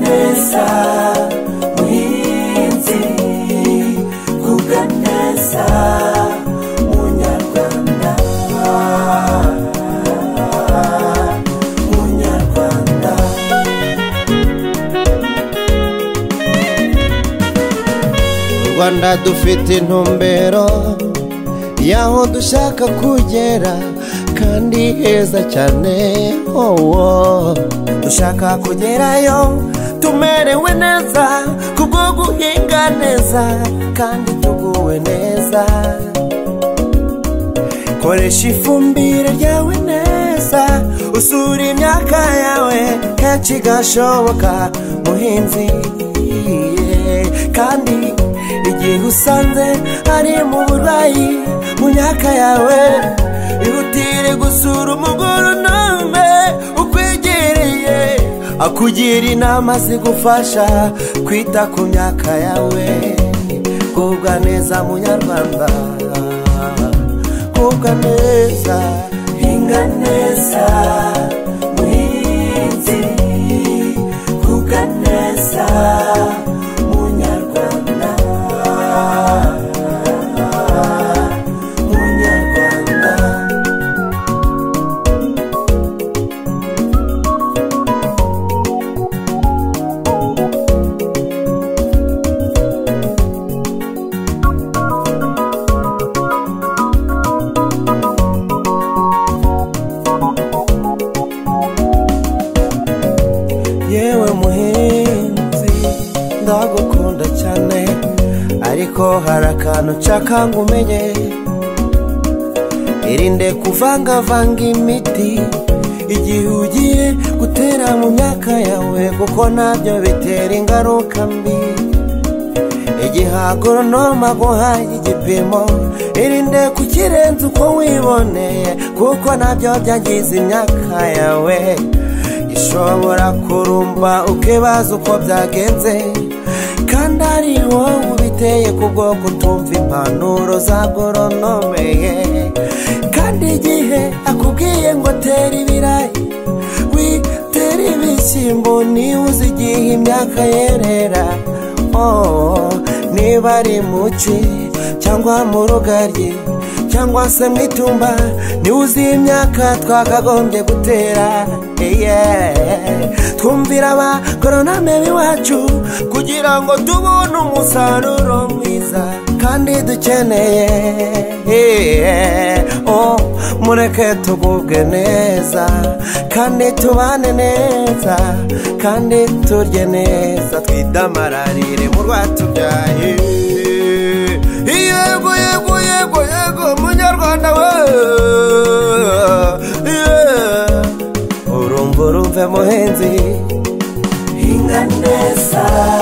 neza muhinzi vuga neza munyarwanda munyarwanda rwanda dufite intumbero y'aho dushaka kugera kandi heza cyane wowo dushaka kugerayo tumerewe neza kubwo guhinga neza kandi tuguwe neza koresha ifumbire ryawe neza usura imyaka yawe kenshi gashoboka muhinzi yeah. kandi igihe usanze ari mu burwayi mu myaka yawe ihutire gusura umugoronome ukwegereye akugira inama zigufasha kwita ku myaka yawe kubwa neza munyarwanda kubwa neza hinga neza muhinzi kubwa neza munyarwanda munyarwanda yewe muhinzi ndagukunda cyane ariko hari akantu nshaka ngo umenye irinde kuvangavanga imiti igihe ugiye gutera mu myaka yawe kuko nabyo bitera ingaruka mbi igihe agoronoma aguhaye igipimo irinde kukirenza uko wiboneye kuko nabyo byangiza imyaka yawe ishobora kurumba ukibaza uko byagenze kandi ari wowe ubiteye ku bwo kutumva impanuro za goronomeye kandi igihe akubwiye ngo tera ibirayi witera ibishyimbo niba uzi igihe imyaka yerera oh, niba ari muci cyangwa mu rugaryi cyangwa se mu itumba niba uzi imyaka twakagombye gutera yeah. twumvira abagoronome b'iwacu kugira ngo tubone umusaruro mwiza kandi dukeneye yeah. oh, mureke tugubwe neza kandi tubane neza kandi turye neza twidamararire mu rwatubyaye yego yego yego yego munyarwanda we yeah. urumva urumve muhenzi hinga neza